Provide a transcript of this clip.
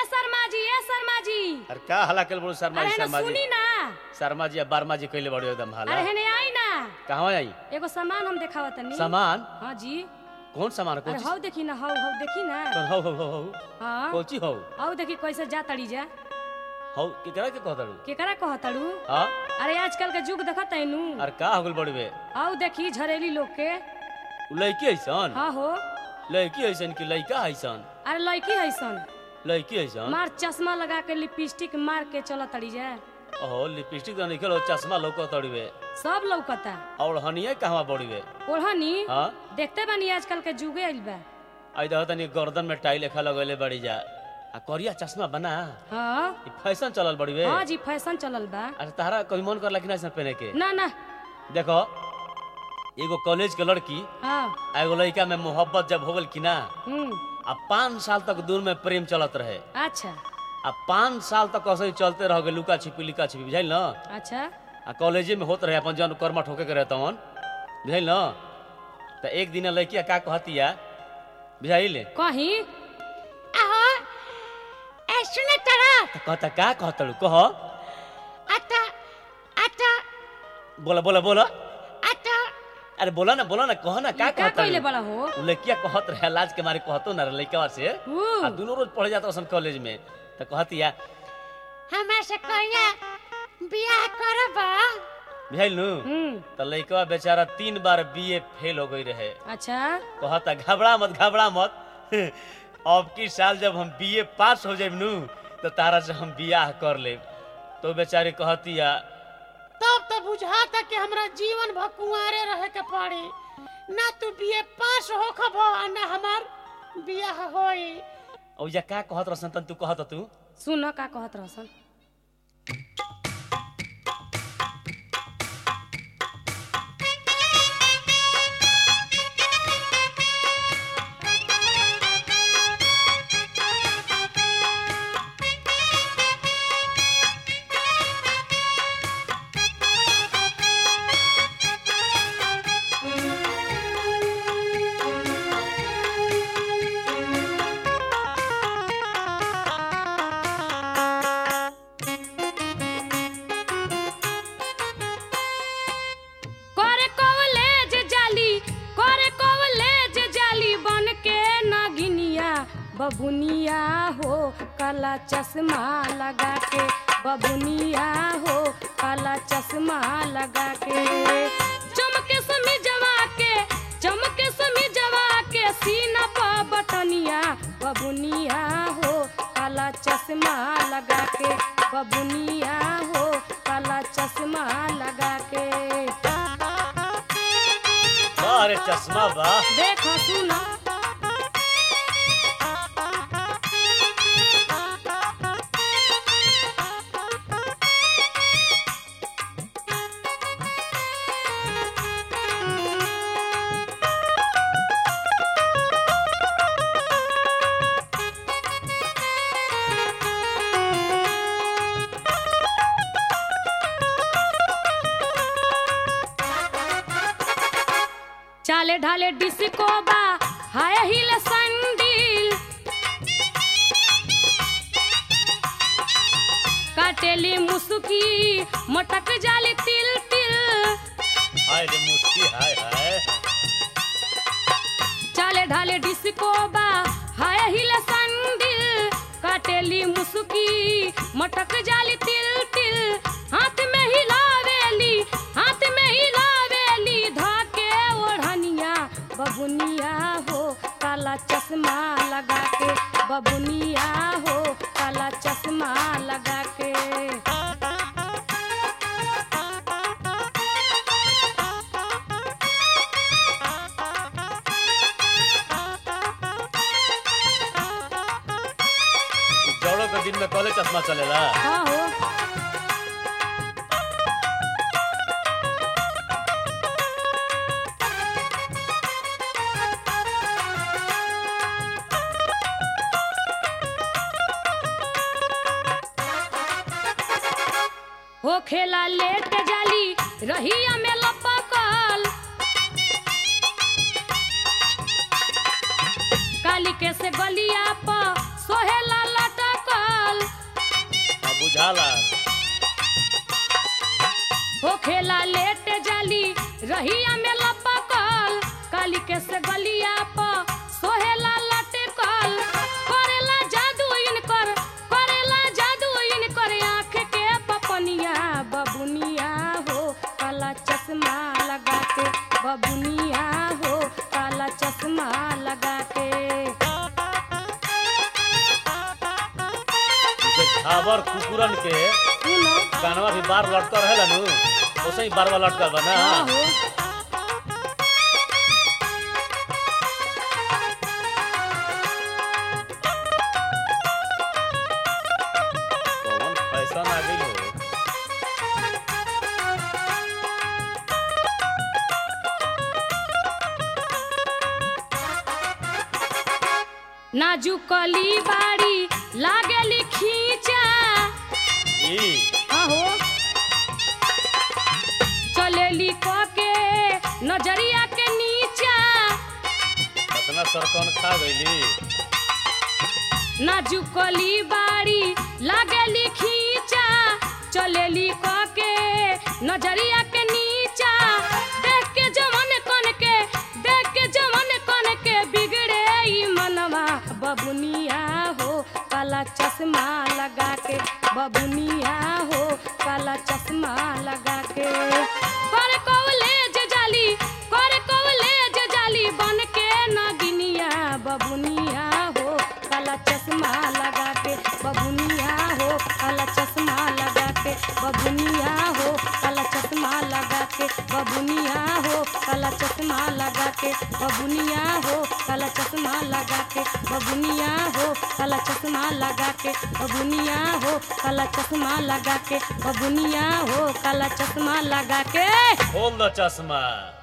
शर्मा जी ए शर्मा जी अरे का हला कल बोलो शर्मा अरे जी ना शर्मा जी सुनी ना शर्मा जी या बारमा जी कइले बड़ो एकदम हाला अरे हेने आई ना कहवा आई एगो सामान हम देखावा तनी सामान हाँ जी कौन सामान कौन अरे चीज हौ देखी ना हौ हौ देखी ना कौन हो हो हो हो हाँ कोची हो हौ देखी कैसे जा तड़ी जा हो केकरा के कहताड़ू केकरा कहतड़ू हां अरे आजकल के युग देखत तैनू अरे का हो गइल बड़वे हौ देखी झरेली लोग के उ लड़की ऐसन हाँ हो लड़की ऐसन कि लड़का ऐसन अरे लड़की हैसन लड़की ऐसन मार चश्मा लगा के लिपस्टिक मार के चल तड़ी जा ओहो लिपस्टिक तो निकल चश्मा लौको तड़वे सब लौकता और हनिए कहवा बड़वे ओढ़नी हां देखते बानी आजकल के जुगे आइल बा आई देखो तनी गर्दन में टाई लेखा लगैले बड़ी जा आ करिया चश्मा बना हाँ ई फैशन चलल बड़वे हाँ जी फैशन चलल बा अरे तारा कभी मन करला कि ना ऐसा पहने के ना ना देखो एगो कॉलेज के लड़की हाँ आ एगो लड़का में मोहब्बत जब हो गल कि ना हम्म आ पाँच साल तक दूर में प्रेम चलत रहे अच्छा आ पाँच साल तक ऐसे ही चलते रह गए लुका छिपी लिका छिपी बुझाइल न अच्छा आ कॉलेजे में होत रहे अपन जन कर्मा ठोके के रहता हन बुझाइल न तो एक दिन लड़किया का कहतिया बुझाइल कहीं आहो ए सुने तरा तो कहता का कहतलू कह आता आता बोला बोला बोला आता अरे बोला ना बोला ना कह ना का का कइले कहतलू बड़ा हो उ लड़किया कहत रहे लाज के मारे कहतो ना लड़का से ऊ, आ दोनों रोज पढ़े जाता सन कॉलेज में तो कहतिया हमरा से कहिया बियाह करब बुझाइल नु हम्म तो लड़का बेचारा तीन बार बीए फेल हो गई रहे अच्छा कहता घबरा मत घबरा मत अब की साल जब हम बीए पास हो जाए नु तो तारा से हम बियाह कर ले तो बेचारी कहतिया तब तो बुझाता कि हमरा जीवन भर कुंवारे रहे के पड़ी ना तू बीए पास हो खब ना हमार बियाह होई औ या का कहत रसन तन तू कहत तू सुन का कहत रहसन करे कॉलेज जाली करे कॉलेज जाली बन के नगिनिया बबुनिया हो काला चश्मा लगा के बबुनिया हो काला चश्मा लगा के चमके समी जवा के चमके समी जवा के सीना पर बटनिया बबुनिया हो काला चश्मा लगा के बबुनिया हो काला चश्मा लगा के अरे चश्मा बा देखो सुना चाले ढाले डिस्को बा हाय हिल संडील काटेली मुसुकी मटक जाली तिल तिल हाय रे मुस्की हाय हाय चाले ढाले डिस्को बा हाय हिल संडील काटेली मुसुकी मटक जाली तिल तिल हाथ में हिलावेली हाथ में हिलावेली धाके ओढ़निया बबुनिया हो काला चश्मा लगा के बबुनिया हो काला चश्मा लगा के जौड़ो के दिन में कॉलेज चश्मा चलेला हाँ हो हो खेला लेट जाली रहिया में लपकल काली के से गलिया पर सोहेला लटकल के से गलिया पर सोहेला लटकल करेला जादू इनकर करेला जादू इनकर आँख के पपनिया बबुनिया हो काला चश्मा लगा के बबुनिया हो काला चश्मा लगा के जैसे खाबर कुकुरन के सुनो कानवा भी बार लटका रहेला नु वैसे ही बारवा लटका बा ना हाँ हो कौन फैशन आ गई हो नाजुकली बाड़ी लागेली खींचा ई आहो चलेली क के नजरिया के नीचा कितना सरकन खा गईली नाजुकली बाड़ी लागेली खींचा चलेली क के नजरिया के नीचा देख के जवन कन के देख के जवन कन के बिगड़े ई मनवा बबुनिया हो काला चश्मा लगा के बबुनिया हो काला चश्मा लगा के कर कॉलेज जाली कर कॉलेज जाली बन के नगिनिया बबुनिया हो काला चश्मा लगा के बबुनिया हो काला चश्मा लगा के बबुनिया हो काला चश्मा लगा के बबुनिया हो काला चश्मा लगा के बबुनिया हो काला चश्मा लगा के बबुनिया हो काला चश्मा लगा के बबुनिया हो काला चश्मा लगा के बबुनिया हो काला चश्मा लगा के खोल दो चश्मा